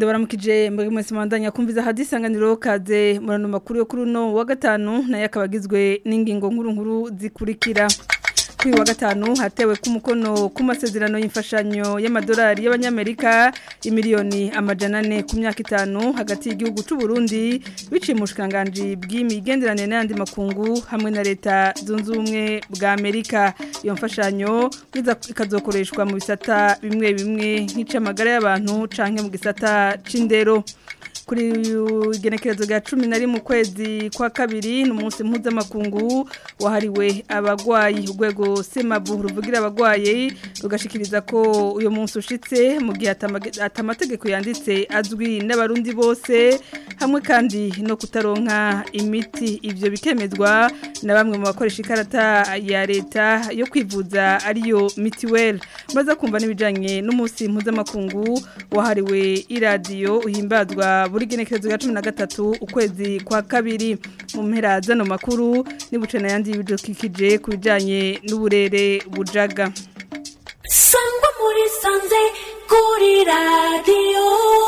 ndabaramukije mbere mwese mwandanya kumviza hadisanganiro kaze murano makuru yo kuri uno wa gatanu nayo akaba agizwe n'ingingo nkuru nkuru zikurikira kuri wa gatanu hatewe ku mukono ku masezerano y'imfashanyo y'amadolari y'abanyamerika imiliyoni amajana ane ku myaka itanu hagati y'igihugu cy'u Burundi biciye mu bushikiranganji bw'imigenderanire n'ayandi makungu hamwe na leta zunze ubumwe bwa Amerika iyo mfashanyo ikazokoreshwa mu bisata bimwe bimwe nk'icamagara y'abantu canke mu gisata c'indero kuri igenekerezo rya cumi na rimwe ukwezi kwa kabiri ni umunsi mpuzamakungu wahariwe abagwayi urwego semabu ruvugira abagwayi rugashikiriza ko uyu munsi ushitse mu gihe atamategeko yanditse azwi n'abarundi bose hamwe kandi no kutaronka imiti ibyo bikemezwa na bamwe mu bakoresha ikarata ya leta yo kwivuza ariyo mitiweli maze kumva n'ibijyanye n'umunsi mpuzamakungu wahariwe iradiyo uhimbazwa buri genekerezo ya cumi na gatatu ukwezi kwa kabiri mu mpera zano makuru n'ibuce n'ayandi bidukikije ku bijyanye n'uburere bujaga sangwa muri sanze kuri radiyo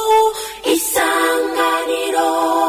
isanganiro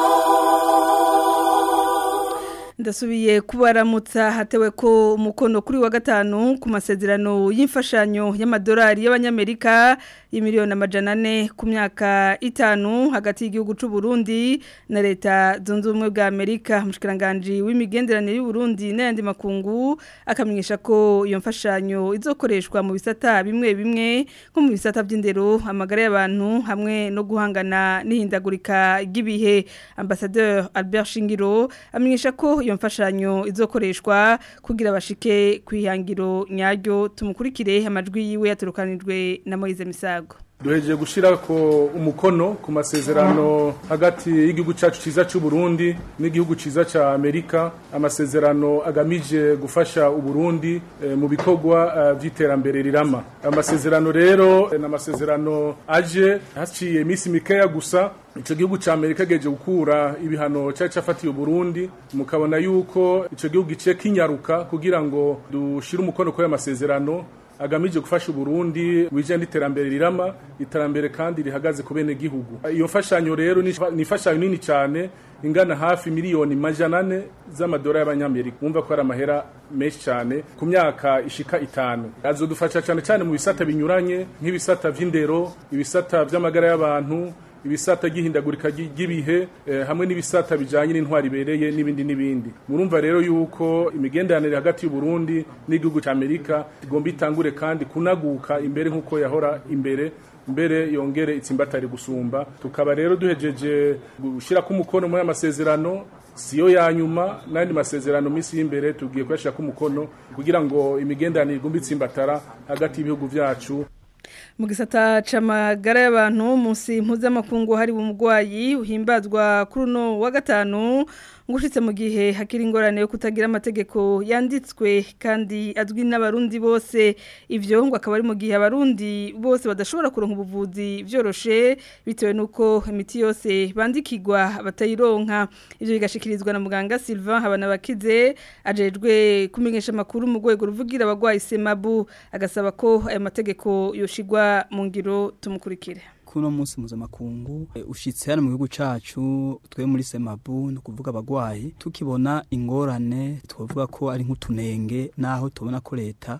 ndasubiye kubaramutsa hatewe ko umukono kuri wa gatanu ku masezerano y'imfashanyo y'amadolari y'abanyamerika y'imiliyoni amajana ane ku myaka itanu hagati y'igihugu cy'u Burundi na leta zunze ubumwe bwa Amerika umushikiranganje w'imigenderanire y'u Burundi n'ayandi makungu akamenyesha ko iyo mfashanyo izokoreshwa mu bisata bimwe bimwe nko mu bisata by'indero amagara y'abantu hamwe no guhangana n'ihindagurika ry'ibihe ambassadeur Albert Shingiro amenyesha ko iyo mfashanyo izokoreshwa kugira bashike kwihangiro nyaryo tumukurikire amajwi yiwe yaturukanijwe na Moise Misago duhejeje gushyira ko umukono ku masezerano hagati y'igihugu cyacu cyiza cy'u Burundi n'igihugu cyiza cya Amerika amasezerano agamije gufasha uburundi e, mu bikorwa by'iterambere rirama amasezerano rero ni amasezerano aje haciye iminsi mikeya gusa icyo gihugu cya Amerika geje gukura ibihano cyari cyafatiye Burundi mukabona yuko icyo gihugu gice kinyaruka kugira ngo dushire umukono kuri amasezerano agamije gufasha Burundi wijanye n'iterambere rirama iterambere kandi rihagaze ku bene gihugu iyo mfashanyo rero ni ifashanyo nini cyane ingana hafi miliyoni majana ane z'amadolari y'abanyamerika wumva ko ari amahera menshi cyane ku myaka ishika itanu azodufasha cyane cyane mu bisata binyuranye nk'ibisata vy'indero ibisata vy'amagara y'abantu ibisata gihindagurika ry'ibihe eh, hamwe n'ibisata bijanye n'intwari ibereye n'ibindi n'ibindi murumva rero yuko imigenderanire hagati y'u Burundi n'igihugu cya Amerika igomba itangure kandi kunaguka imbere nk'uko yahora imbere mbere yongere itsimbatari gusumba tukaba rero duhejeje gushira ku mukono muri amasezerano siyo ya nyuma n'andi masezerano minsi y'imbere tugiye kuyashira ku mukono kugira ngo imigenderanire igomba itsimbatara hagati y'ibihugu vyacu mu gisata c'amagara y'abantu munsi mpuzamakungu hari umugwayi uhimbazwa kuri uno wa gatanu ngushitse mu gihe hakiri ingorane yo kutagira amategeko yanditswe kandi azwi n'abarundi bose ivyo ngo akaba ari mu gihe abarundi bose badashobora kuronka ubuvuzi vyoroshe bitewe nuko imiti yose bandikirwa batayironka ivyo bigashikirizwa na muganga Sylvain Habanabakize ajejwe kumenyesha makuru mu rwego ruvugira abagwayi Semabu agasaba ko ayo mategeko yoshigwa mu ngiro tumukurikire kuno munsi mpuzamakungu ushitse hano mu gihugu cacu twe muri semabu ni ukuvuga abagwayi tukibona ingorane twavuga ko ari nk'utunenge naho tubona ko leta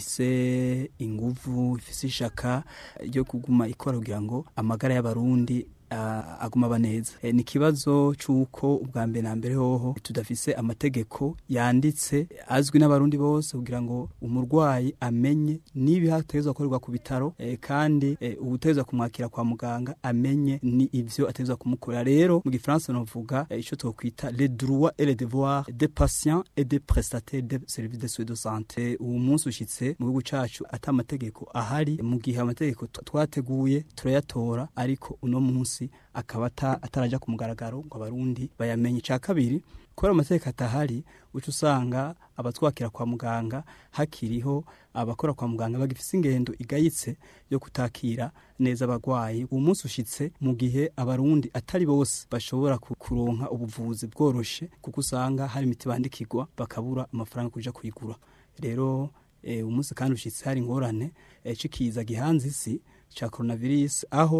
ifise inguvu ifise ishaka ryo kuguma ikora kugira ngo amagara y'abarundi uh, aguma baneza e, ni kibazo cuko ubwa mbere na mbere hoho tudafise amategeko yanditse azwi n'abarundi bose kugira ngo umurwayi amenye nibi hatezwa korerwa ku bitaro e, kandi e, ubutezwa kumwakira kwa muganga amenye ni ivyo atezwa kumukorera rero mu gifaransa novuga e, ico twokwita les droits et les devoirs des patients et des prestataires de services de soins de santé uwo munsi ushitse mu gihugu cacu ata amategeko ahari mu gihe amategeko twateguye turayatora ariko uno munsi akaba ataraja ku mugaragaro ngo abarundi bayamenye cya kabiri kubera amategeko atahari uca usanga abatwakira kwa muganga hakiriho abakora kwa muganga bagifise ingendo igayitse yo kutakira neza abagwayi uwo munsi ushitse mu gihe abarundi atari bose bashobora kuronka ubuvuzi bworoshe kuko usanga hari imiti bandikirwa bakabura amafaranga kuja kuyigura rero e, umunsi kandi ushitse hari ingorane e, cikiza gihanze isi ca coronavirus aho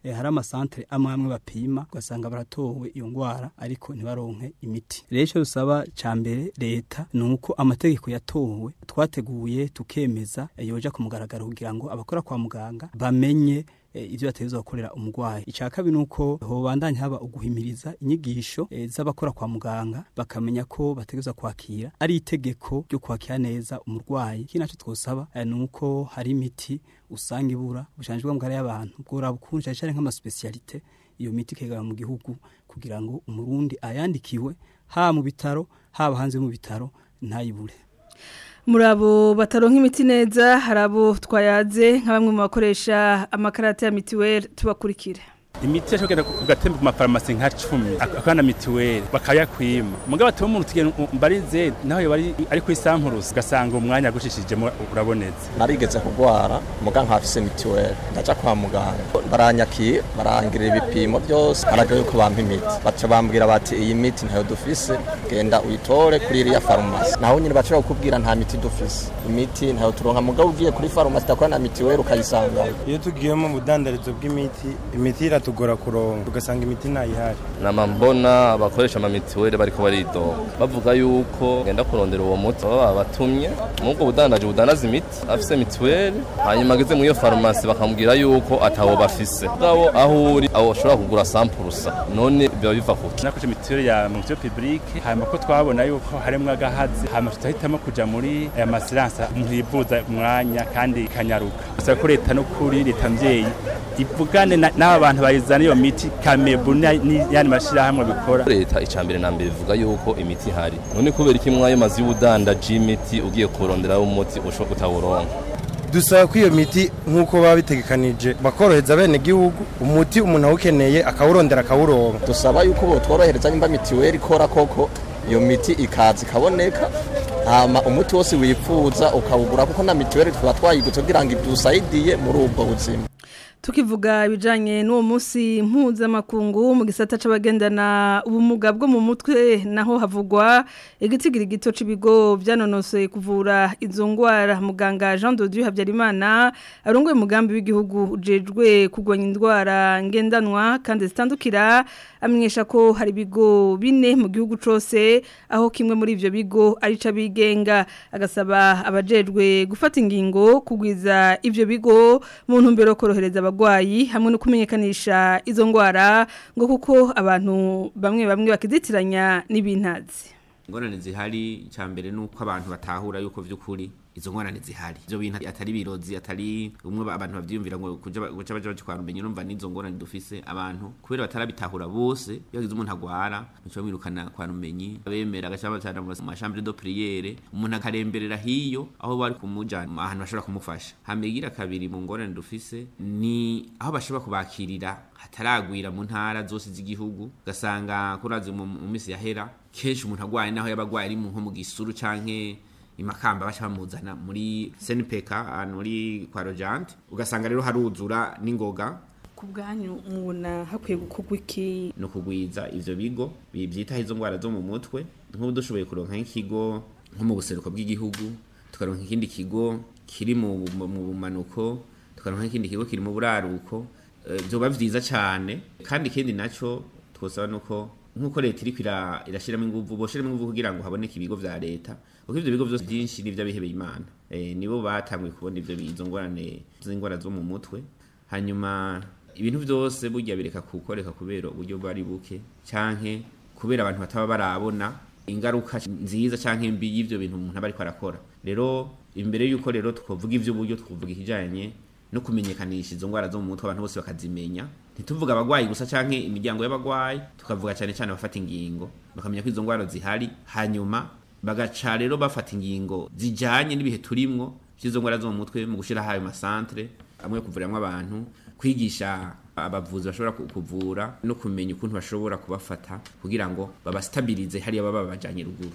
eh, hari amasantere amwe amwe bapima ugasanga baratowe iyo ngwara ariko ntibaronke imiti rero icyo dusaba ca mbere leta ni uko amategeko yatowe twateguye tukemeza eh, yoja ku mugaragaro kugira ngo abakora kwa muganga bamenye eh, ivyo bategerezwa gukorera umurwayi icya kabiri nuko hobandanya haba uguhimiriza inyigisho eh, z'abakora kwa muganga bakamenya ko bategerezwa kwakira ari itegeko ryo kwakira neza umurwayi ikindi naco twosaba eh, nuko hari imiti usanga ibura bushanjwe mu y'abantu bwora bukunje cyane nk'amaspecialite iyo miti kegara mu gihugu kugira ngo umurundi ayandikiwe ha mu bitaro haba hanze mu bitaro ntayibure muri abo bataronka imiti neza hari abo twayaze nka bamwe mu bakoresha amakarita ya mitiweli tubakurikire imiti yashobora kugenda ugatemba ku mafarumasi nka cumi akana mituweli bakayakwima mugabo atuba umuntu tugenda mbarize naho yoba ari ari ku isampurusi ugasanga umwanya agushishijemo urabonetse narigeze kugwara muga nkafise mituweli ndaja kwa muganga baranyakira barangirira ibipimo byose haraga yuko bampa imiti baca bambwira bati iyi miti ntayo dufise genda uyitore kuri iriya farumasi naho nyine bashobora kukubwira nta miti dufise imiti ntayo turonka mugabo ugiye kuri farumasi itakora na mituweli ukayisangayo iyo tugiyemo mu budandarizo bw'imiti imiti iratugora kuronka ugasanga imiti ntayihari nama mbona abakoresha amamituweli bariko baridoga bavuga yuko genda kurondera uwo muti baba babatumye mubwo budandaje budandaza imiti afise mituweli hanyuma ageze muri iyo farumasi bakamubwira yuko atawo bafise ngabo aho uri aho ushobora kugura sampurusa none biba biva kuki nakoze mituweli ya mu byo publique hanyuma ko twabona yuko harimo agahazi hanyuma tutahitamo kuja muri aya masiransa umuntu yivuza umwanya kandi ikanyaruka gusa ko leta no kuri leta mvyeyi ivugane na- n'aba bantu bayizana iyo miti kamebu n'ayandi mashirahamwe bikora leta icambere na mbere ivuga yuko imiti ihari none kubera iki mwayo mazi y'ubudandaji y'imiti ugiye kuronderaho umuti ushobora kutawuronka dusaba ko iyo miti nk'uko baba bitegekanije bakorohereza bene gihugu umuti umuntu awukeneye akawurondera akawuronka dusaba yuko botworohereza nimba mituweli ikora koko iyo miti ikaza ikaboneka hama umuti wose wifuza ukawugura kuko na mituweli tuba twayigutse kugira ngo idusayidiye muri ubwo buzima tukivuga ibijanye n'uwo munsi mpuzamakungu mu gisata c'abagendana ubumuga bwo mu mutwe naho havugwa igitigiri gito c'ibigo vyanonosoye kuvura izo ngwara muganga Jean de Dieu Habyarimana arongoye umugambi w'igihugu ujejwe kugwanya indwara ngendanwa kandi zitandukira amenyesha ko hari ibigo bine mu gihugu cose aho kimwe muri ivyo bigo ari cabigenga agasaba abajejwe gufata ingingo kugwiza ivyo bigo mu ntumbero yo korohereza abagwayi hamwe no kumenyekanisha izo ngwara ngo kuko abantu bamwe bamwe bakizitiranya n'ibintazi ingorane zihari icya mbere ni uko abantu batahura yuko by'ukuri izo ngorane zihari ibyo bintu atari birozi atari umwe abantu babyiyumvira ngo kuja guca baja bakitwara umenye urumva n'izo ngorane dufise abantu kubera batarabitahura bose iyo hagize umuntu agwara muco bamwirukana kwa rumenyi bemera agaca bacana mu mashambre de priere umuntu akaremberera hiyo aho bari kumujana ahantu bashobora kumufasha hamegira kabiri mu ngorane dufise ni aho bashobora kubakirira hataragwira mu ntara zose z'igihugu ugasanga kurazi mu mu minsi yahera kenshi umuntu agwaye naho yaba agwaye ari mu nko mu gisuru canke imakamba baca bamuzana muri SNPK ahantu muri kwa Rojante ugasanga rero haruzura n'ingoga ku bwanyu mubona hakwiye gukorwa iki no kugwiza ivyo bigo bi- vyitaho izo ngwara zo mu mutwe nk'ubu dushoboye kuronka nk'ikigo nko mu buseruko bw'igihugu tukaronka ikindi kigo kiri mu mu- mu bumanuko tukaronka ikindi kigo kiri mu buraruko Eh, vyoba vyiza cane kandi ikindi naco twosaba nuko nk'uko leta iriko ira- irashiramo inguvu boshiramo inguvu kugira ngo haboneke ibigo vya leta kuko ivyo bigo vyose vyinshi ni ivy'abihebeye imana eh, nibo batanguye kubona ivyo bi- izo ngorane z'ingwara zo mu mutwe hanyuma ibintu byose burya bireka kukoreka kubera uburyo bari buke canke kubera abantu bataba barabona ingaruka nziza canke mbi y'ivyo bintu umuntu aba ariko arakora rero imbere y'uko rero twovuga ivy'uburyo twovuga ikijanye no kumenyekanisha izo ngwara zo mu mutwe abantu bose bakazimenya ntituvuga abagwayi gusa canke imiryango y'abagwayi tukavuga cane cane abafata ingingo bakamenya ko izo ngwara zihari hanyuma bagaca rero bafata ingingo zijanye n'ibihe turimwo vy'izo ngwara zo mu mutwe mu gushiraho ayo masantre amwe yo kuvuriramo abantu kwigisha abavuzi bashobora ku- kuvura no kumenya ukuntu bashobora kubafata kugira ngo babastabirize hariya baba babajanye ruguru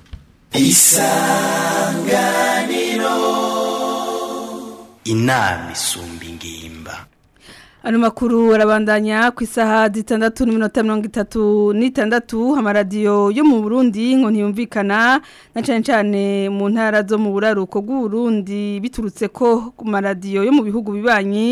inama isumba ingimba Ano makuru arabandanya ku isaha zitandatu n'iminota mirongo itatu n'itandatu amaradiyo yo mu Burundi ngo ntiyumvikana na cyane cyane mu ntara zo mu buraruko bw'u Burundi biturutse ko ku maradiyo yo mu bihugu bibanyi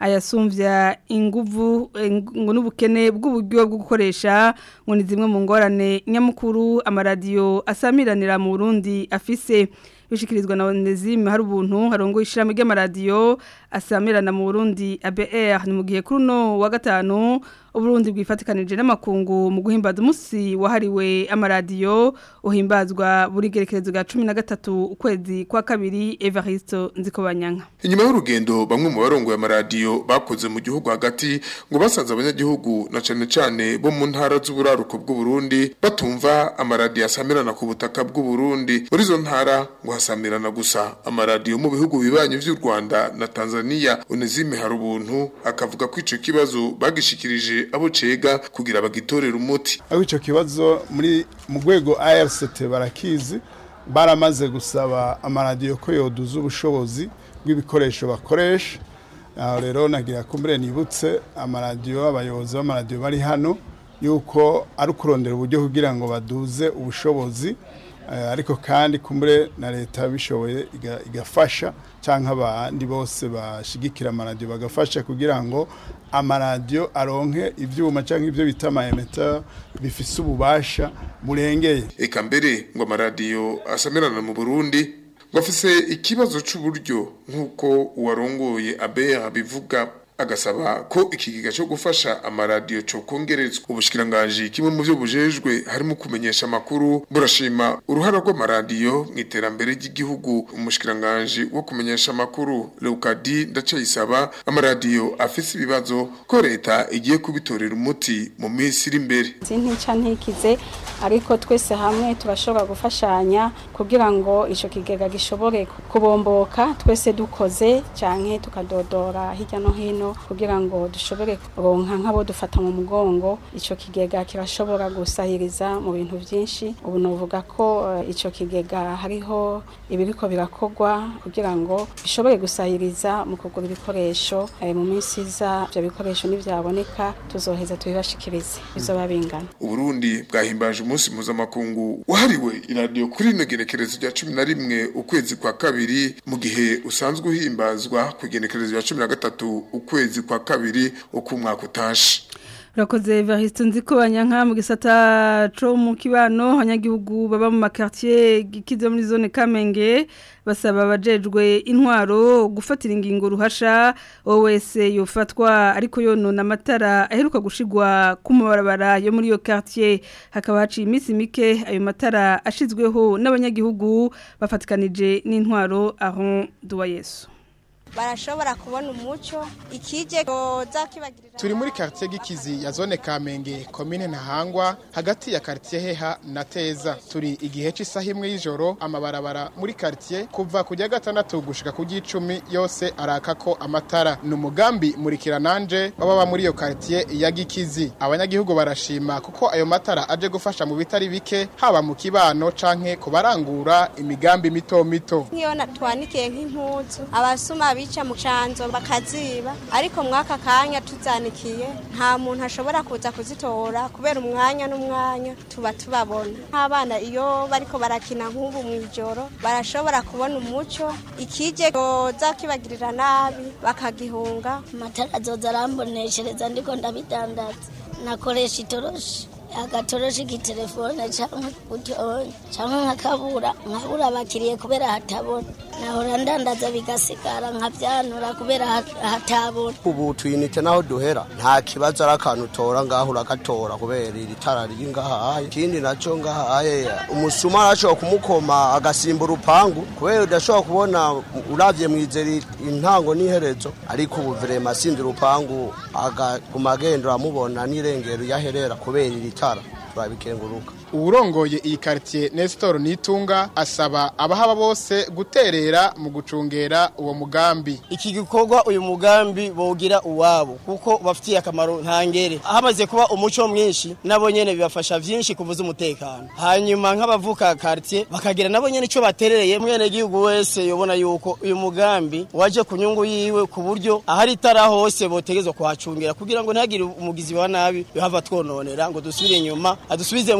ayasumvya inguvu eh, ngo n'ubukene bw'uburyo bwo gukoresha ngo ni zimwe mu ngorane nyamukuru amaradiyo asamiranira mu Burundi afise bishikirizwa na Onezime hari ubuntu harongo ishiramo ry'amaradiyo asamirana mu Burundi ABR ni mu gihe kuri no wa gatanu Uburundi bwifatikanije n'amakungu mu guhimbaza umunsi wahariwe amaradiyo uhimbazwa buri gerekerezo ga 13 ukwezi kwa kabiri Evaristo Nzikobanyanka Inyuma y'urugendo bamwe mu barongoye amaradiyo bakoze mu gihugu hagati ngo basanze abanyagihugu na cane cane bo mu ntara z'uburaruko bw'u Burundi batumva amaradiyo asamirana ku butaka bw'u Burundi muri zo ntara ngo hasamirana gusa amaradiyo mu bihugu bibanye vy'u Rwanda na Tanzania Onezime Harubuntu akavuga ko ico kibazo bagishikirije abo cega kugira bagitorera umuti aho ico kibazo muri mu rwego ARCT barakizi baramaze gusaba amaradiyo ko yoduza ubushobozi bw'ibikoresho bakoresha aho rero nagira kumbere nibutse amaradiyo abayobozi b'amaradiyo bari hano yuko ari ukurondera uburyo kugira ngo baduze ubushobozi Eh, ariko kandi kumbure na leta bishoboye iga- igafasha cyangwa abandi bose bashigikira amaradiyo bagafasha kugira ngo amaradiyo aronke ivyuma cyangwa ibyo bita amaemeta bifise ububasha burengeye eka mbere ngo amaradiyo asamirana mu Burundi ngo afise ikibazo c'uburyo nk'uko uwarongoye abeya bivuga agasaba ko ikigega cyo gufasha amaradiyo cyo kongerezwa ubushikiranganji kimwe mu byo bujejwe harimo kumenyesha amakuru burashima uruhara rw'amaradiyo mu iterambere ry'igihugu umushikiranganji wo kumenyesha amakuru Leukadi ndacayisaba amaradiyo afise ibibazo ko leta igiye kubitorera umuti mu minsi iri imbere sintica ntikize ariko twese hamwe turashobora gufashanya kugira ngo icyo kigega gishobore kubomboka twese dukoze cyane tukadodora hirya no hino kugira ngo dushobore kuronka nk'abo dufata mu mugongo icyo kigega kirashobora gusahiriza mu bintu byinshi ubu navuga ko eh, icyo kigega hariho ibiriko birakorwa kugira ngo bishobore gusahiriza mu kugura ibikoresho eh, mu minsi iza ibyo bikoresho nibyaboneka tuzoheza tubibashikirize bizoba bingana Uburundi bwahimbaje umunsi mpuzamakungu wahariwe iradiyo kuri ino genekerezo rya cumi na rimwe ukwezi kwa kabiri mu gihe usanzwe uhimbazwa ku igenekerezo rya cumi na gatatu ukwezi kwa kabiri uko umwaka utashe Urakoze Evaristo nziko banyanka mu gisata co mu kibano abanyagihugu baba mu makartier gikize muri zone Kamenge basaba abajejwe intwaro gufatira ingingo ruhasha OWS yofatwa ariko yonona amatara aheruka gushigwa ku mabarabara yo muri yo quartier hakaba haciye iminsi mike ayo matara ashizweho n'abanyagihugu bafatikanije n'intwaro aho duwa Yesu barashobora kubona umuco ikije koza kibagirira turi muri quartier gikizi ya zone Kamenge commune Ntahangwa hagati ya quartier Heha na Teza turi igihe cy'isaha imwe y'ijoro amabarabara muri quartier kuva kujya gatandatu gushika ku gicumi yose arakako amatara ni umugambi murikira nanje baba muri iyo quartier ya gikizi abanyagihugu barashima kuko ayo matara aje gufasha mu bitari bike haba mu kibano canke kubarangura imigambi mito mito nk'iyo na- twanikiye nk'impuzu abasuma bica mu canzo bakaziba ariko mwaka kanya tuzanikiye nta muntu ashobora kuza kuzitora kubera umwanya n'umwanya tuba tubabona nk'abana iyo bariko barakina nk'ubu mu ijoro barashobora kubona umuco ikije koza kibagirira nabi bakagihunga amatara azoza aramboneshereza ndiko ndabidandaza nakoresha itoroshi agatoroshi k'itelefone cyangwa utonye cyangwa nkakabura nkabura abakiriye kubera hatabona nahora ndandaza bigasigara nkabyanura kubera hat- hatabona ubu tuyinite naho duhera nta kibazo ari akantu utora ngaho uragatora kubera iri tara riri ngahaye ikindi nacyo ngahaye umusuma arashobora kumukoma agasimba urupangu kubera udashobora kubona uravye mwizera intango n'iherezo ariko ubu vrema asinze urupangu agaguma agenda uramubona n'irengero yaherera kubera iri tara turabikenguruka uwurongoye iyi quartier Nestor Nitunga asaba abahaba bose guterera mu gucungera uwo mugambi iki gikorwa uyu mugambi bogira uwabo kuko bafitiye akamaro ntangere hamaze kuba umuco mwinshi nabo nyene bibafasha vyinshi kuvuza umutekano hanyuma nk'abavuka quartier bakagira nabo nyene ico baterereye mwene gihugu wese yobona yuko uyu mugambi waje ku nyungu yiwe ku buryo ahari itara hose botegezwa kuhacungira kugira ngo ntihagire umugizi wa nabi yohava twononera ngo dusubire inyuma adusubize mu ihumbi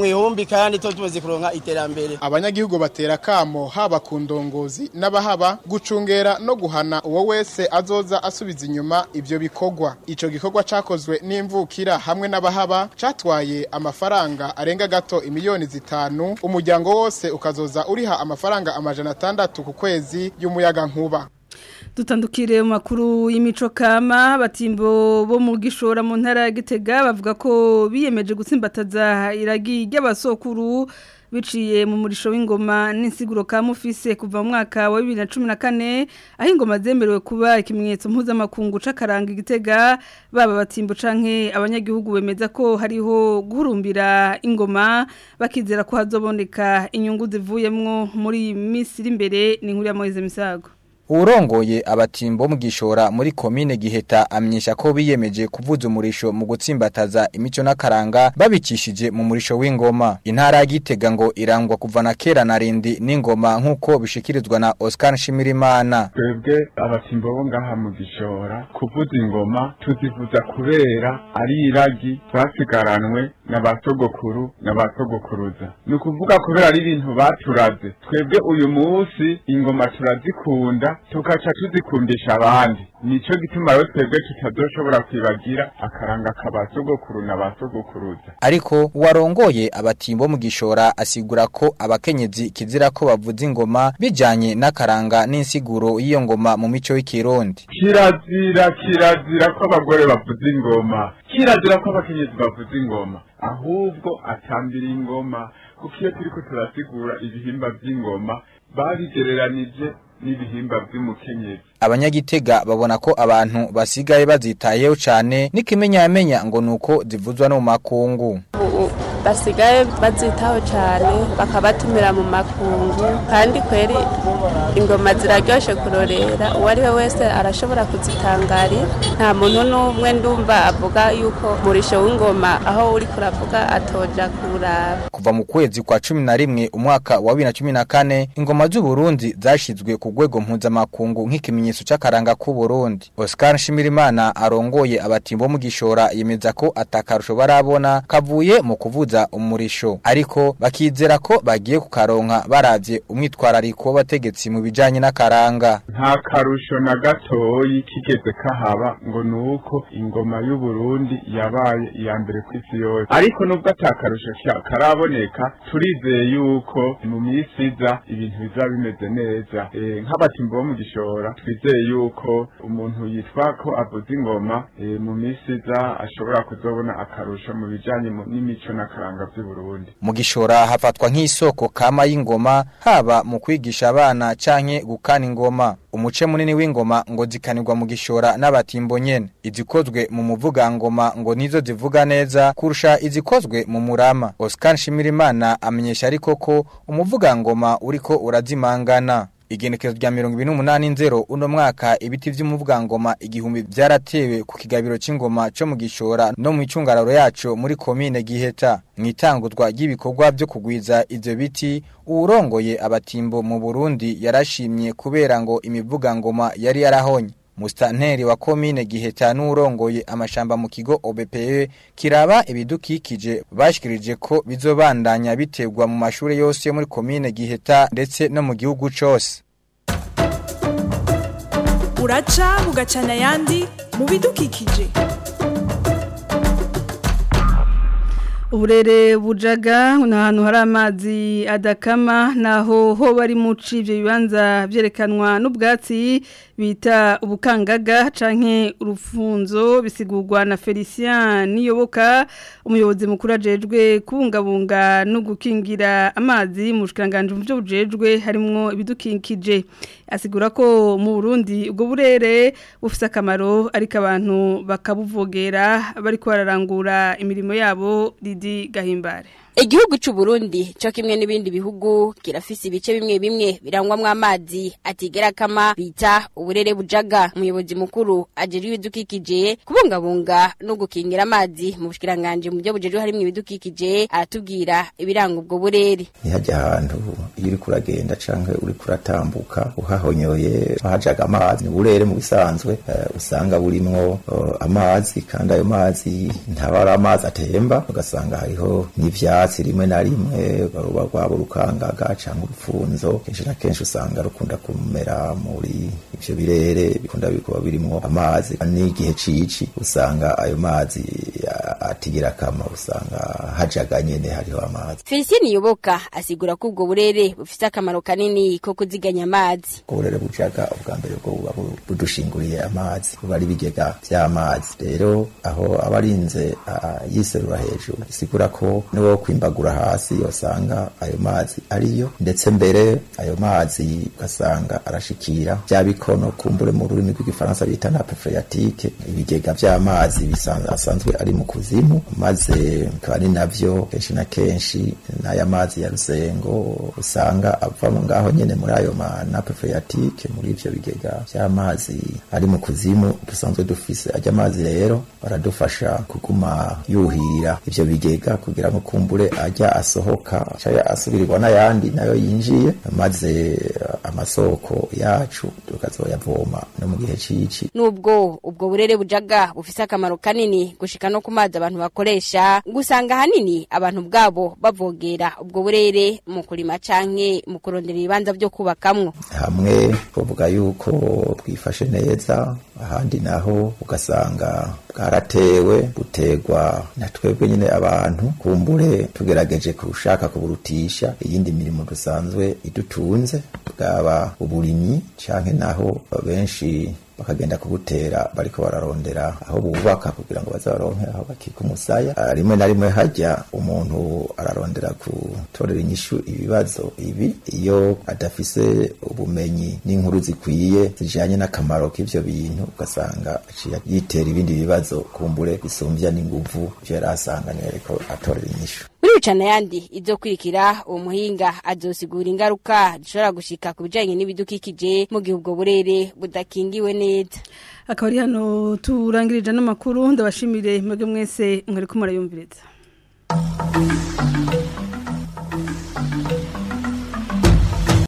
Burundi kandi tuba tumaze kuronka iterambere abanyagihugu batera kamo haba ku ndongozi n'abahaba gucungera no guhana uwo wese azoza asubiza inyuma ivyo bikorwa ico gikorwa cakozwe n'imvukira hamwe n'abahaba catwaye amafaranga arenga gato imiliyoni zitanu umuryango wose ukazoza uriha amafaranga amajana atandatu ku kwezi y'umuyaga nkuba dutandukire mu makuru y'imico kama batimbo bo mu gishora mu ntara ya Gitega bavuga ko biyemeje gutsimbataza iragi ry'abasokuru biciye mu murisho w'ingoma n'insiguro ka mufise kuva mu mwaka wa 2014 aho ingoma zemerewe kuba ikimenyetso mpuzamakungu c'akaranga igitega baba batimbo canke abanyagihugu bemeza ko hariho guhurumbira ingoma bakizera ko hazoboneka inyungu zivuyemwo muri Misiri imbere ni nkuru ya Moise Misago Urongoye abatimbo mu gishora muri komine giheta amyesha ko biyemeje kuvuza umurisho mu gutsimbataza imico n'akaranga babikishije mu murisho w'ingoma intara ya Gitega ngo irangwa kuva na kera na rindi n'ingoma nkuko bishikirizwa na Oscar Shimirimana twebwe abatimbo bo ngaha mu gishora kuvuza ingoma tuzivuza kubera ari iragi twasigaranwe n'abasogokuru n'abasogokuruza ni ukuvuga kubera ari ibintu baturaze twebwe uyu munsi ingoma turazikunda tukaca tuzikundisha abandi nico gituma rero twebwe tutazoshobora kwibagira akaranga kabasogokuru n'abasogokuruza ariko warongoye abatimbo mu gishora asigura ko abakenyezi kizira ko bavuza ingoma bijanye n'akaranga n'insiguro y'iyo ngoma mu mico y'ikirundi kirazira kirazira ko abagore bavuza ingoma kirazira ko abakenyezi bavuza ingoma ahubwo atambira ingoma kuko iyo turiko turasigura ibihimba vy'ingoma babigereranije n'ibihimba by'umukenyezi abanyagitega babona ko abantu basigaye bazitayeho cyane n'ikimenyamenya ngo nuko zivuzwa no mu makungu basigaye bazitaho cyane bakabatumira mu makungu kandi kweri ingoma ziraryoshe kurorera uwo ari we wese arashobora kuzitangarira nta muntu n'umwe ndumva avuga yuko murisho w'ingoma aho uri kuravuga atoja kuraba kuva mu kwezi kwa cumi na rimwe umwaka wa bibiri na cumi na kane ingoma z'uburundi zashyizwe ku rwego mpuzamakungu nk'ikimenyetso cy'akaranga k'uburundi oscar nshimirimana arongoye abatimbo mu gishora yemeza ko atakarusho barabona kavuye mu kuvuza umurisho ariko bakizera ko bagiye kukaronka baravye umwitwarariko w'abategetsi mu bijanye n'akaranga nta karusho na gatoyi kigeze kahaba ngo nuko ingoma y'uburundi yabaye iya mbere ku isi yose ariko nubwo atakarusho karaboneka turizeye yuko mu minsi iza ibintu bizaba bimeze neza e, nk'abatimbo bo mu gishora twizeye yuko umuntu yitwa ko avuza ingoma e, mu minsi iza ashobora kuzobona akarusho mu bijanye n'imico n'akaranga by'uburundi mu gishora hafatwa nk'isoko kama y'ingoma haba mu kwigisha abana canke gukana ingoma umuce munini w'ingoma ngo zikanirwa mu gishora n'abatimbo nyene izikozwe mu muvugangoma ngo nizo zivuga neza kurusha izikozwe mu murama Oscar Shimirimana amenyesha ariko ko umuvugangoma uriko urazimangana igenekezo rya mirongo ibiri n'umunani nzero uno mwaka ibiti vy'umuvugangoma igihumbi vyaratewe ku kigabiro c'ingoma co mu gishora no mu icungararo yaco muri komine giheta mw'itanguzwa ry'ibikorwa vyo kugwiza ivyo biti uwurongoye abatimbo mu burundi yarashimye kubera ngo imivugangoma yari yarahonye Mustanteri wa komine giheta n'urongoye amashamba mu kigo OBPE kiraba ibidukikije bashikirije ko bizobandanya biterwa mu mashure yose yo muri komine giheta ndetse no mu gihugu cose uraca bugacana ayandi mu bidukikije uburere bujaga ni ahantu hari amazi adakama naho ho bari muci ibyo bibanza byerekanwa n'ubwatsi bita ubukangaga canke urufunzo bisigurwa na Felicien Niyoboka umuyobozi mukuru ajejwe kubungabunga no gukingira amazi mu bushikanganje mu byo bujejwe harimo ibidukikije asigura ko mu Burundi ubwo burere bufise akamaro ariko abantu bakabuvogera bari kwararangura imirimo yabo Didi Gahimbare Igihugu c'u Burundi cyo kimwe n'ibindi bihugu kirafise ibice bimwe bimwe birangwamwe amazi atigera kama bita uburere bujaga umuyobozi mukuru ajeri ibidukikije kubungabunga no gukingira amazi mu bushikiranganje mu byo bujejwe harimo ibidukikije aratubwira ibiranga ubwo burere ntihajya ahantu iyo uri kuragenda canke uri kuratambuka uhahonyoye hajaga amazi uburere mu bisanzwe uh, usanga burimwo uh, amazi kandi ayo mazi ntaba ari amazi atemba ugasanga hariho n'ivya urwatsi rimwe na rimwe ruba rwaba urukangaga cyangwa urupfunzo kenshi na kenshi usanga rukunda kumera muri ivyo birere bikunda kuba birimo amazi n'igihe cici usanga ayo mazi atigira akamaro usanga hajaga nyene hariho amazi Felicien Yoboka asigura ko ubwo burere bufite akamaro kanini ko kuziganya amazi uburere bujaga ubwa mbere bwo buba budushinguriye amazi buba ari ibigega vy'amazi rero aho abarinze yiserura hejuru bisigura ko niwo kwimbagura hasi yosanga ayo mazi ariyo ndetse mbere ayo mazi ugasanga arashikira bya bikono kumbure mu rurimi rw'igifaransa bita nappe phréatique ibigega vy'amazi bisanzwe ari mu kuzimu maze bikaba ari navyo kenshi na kenshi n'aya mazi ya rusengo usanga ava mu ngaho nyene muri ayo ma nappe phréatique muri ivyo bigega vy'amazi ari mu kuzimu dusanzwe dufise ajya amazi rero baradufasha kuguma yuhira ivyo bigega kugira ngo kumbure ajya asohoka caya asubirirwa n'ayandi nayo yinjiye maze amasoko yacu tukazoyavoma no mu gihe cici nubwo ubwo burere bujaga bufise akamaro kanini gushika no ku mazi abantu bakoresha gusanga hanini abantu bwabo bavogera ubwo burere mu kurima canke mu kurondera ibibanza vyo kubakamwo hamwe bavuga yuko bwifashe neza ahandi naho ugasanga bwaratewe butegwa na twebwe nyine abantu kumbure tugerageje kurushaka kuburutisha iyindi mirimo dusanzwe idutunze bwaba uburimyi canke naho benshi bakagenda kubutera bariko bararondera aho bubaka kugira ngo baze baronke aho bakika umusaya rimwe na rimwe hajya umuntu ararondera gutorera inyishu ibibazo ibi iyo adafise ubumenyi n'inkuru zikwiye zijanye n'akamaro k'ivyo bintu ugasanga aciye yitera ibindi bibazo kumbure bisumbya n'inguvu ivyo yari asanganiye ariko atorera inyishu muri bicana yandi izo kwirikira uwo muhinga azosigura ingaruka zishobora gushika ku bijanye n'ibidukikije mu gihe ubwo burere budakingiwe neza akaba ari hano turangirije n'amakuru ndabashimire mwebwe mwese mwari ko murayumviriza